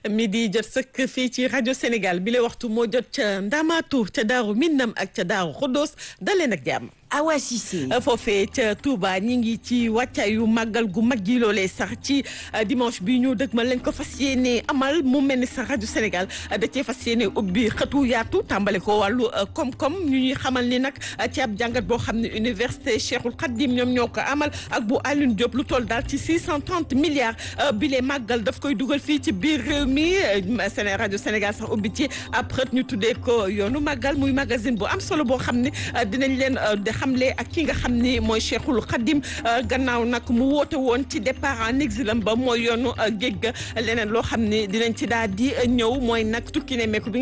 mi di jot sëkk fii ci rajo Sénégal bi la waxtu moo jot ca Ndamaatu ca Daaru Minnam ak ca Daaru Xuddoos daleen ak jàmm. Awa Cissé. foofee ca Touba ñi ngi ci wàccaayu màggal gu mag gi loolee sax ci dimanche bi ñu dëgmal lañ ko fas yéene amal mu mel ni sax rajo Sénégal da cee fas yéene ubbi xëtu yaatu tàmbale ko wàllu koom-koom ñu ñuy xamal ni nag ci ab jàngat boo xam ne université Cheikhul Khadim ñoom ñoo ko amal ak bu Alioune Diop lu toll daal ci 630 milliards bi lee màggal daf koy dugal fii ci biir réew mi Séné rajo Sénégal sax ubbi ci ab xët ñu tuddee ko yoonu màggal muy magazine bu am solo boo xam ne dinañ leen xamle ak ki nga xam ni mooy Cheikhul Khadim gannaaw nag mu woote woon ci départ en exilam ba mooy yoonu géej ga leneen loo xam ne dinañ ci daal di ñëw mooy nag tukki ne meeku bi